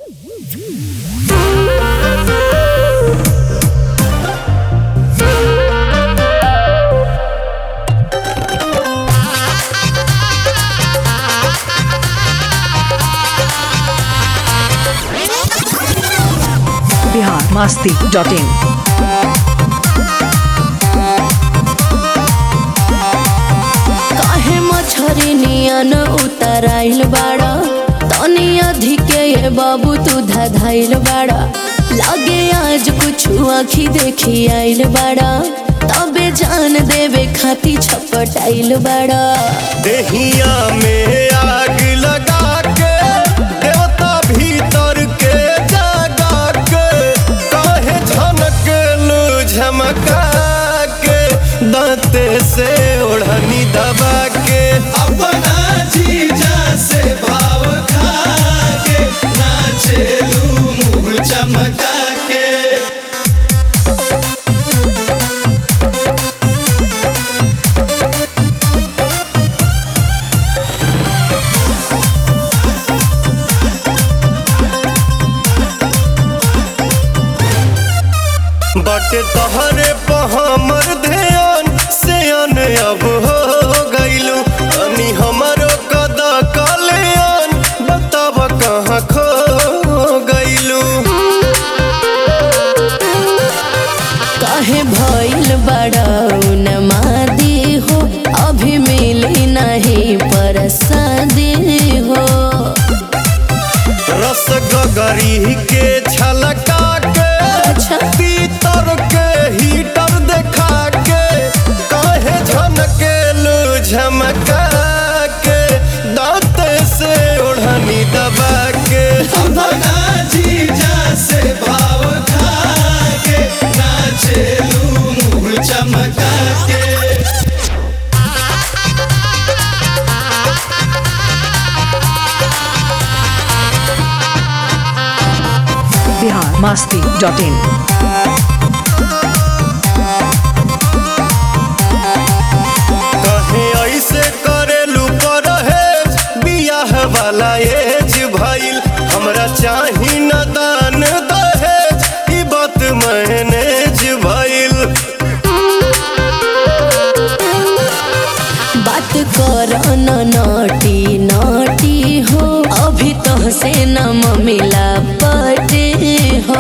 Bihar Masti dot in काहे मछरी नियन उतराइल बाड़ा तनी अधिके ये बाबू तू धधाइल बाड़ा लागे आज कुछ आखी देखी आइल बाड़ा तबे जान देवे खाती छपटाइल बाड़ा देहिया में आग लगा के देवता भीतर के जगा के काहे झनक लू झमका के दांते से ओढ़नी दबा के अपना जीजा से भाव खा के नाचेलू मुंह चमका के बाटे तहरे पर हमर ध्यान से अन अब हो गइलू अनी हमरो कदा कल्याण बताब कहाँ खो गइलू काहे भइल बाड़ा उन्मादी हो अभी मिली नहीं परसादी हो रस गगरी के छलका के अच्छा। पीतर के हीटर देखा के काहे झनके लू झमका के दांत से ओढ़नी दबा के अपना जीजा से भाव खा के नाचेलू मुंह चमका के बिहार मास्ती डॉट इन कहे ऐसे करेलू परहेज बियाह वाला एज भइल हमरा चाही न दान दहेज ई बात मैनेज भइल बात कर न नटी नटी हो अभी तो से न मिला पटे हो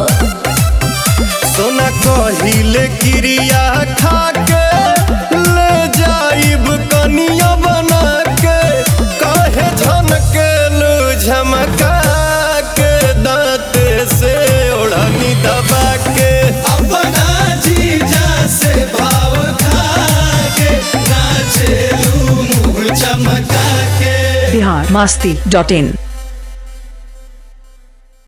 सोना कहिले क्रिया खा के ले जाइब कनिया बना के काहे झनके लू झमका के दांत से ओढ़नी दबा के अपना जीजा से भाव खा के नाचेलू मुंह चमका के बिहार मास्ती डॉट इन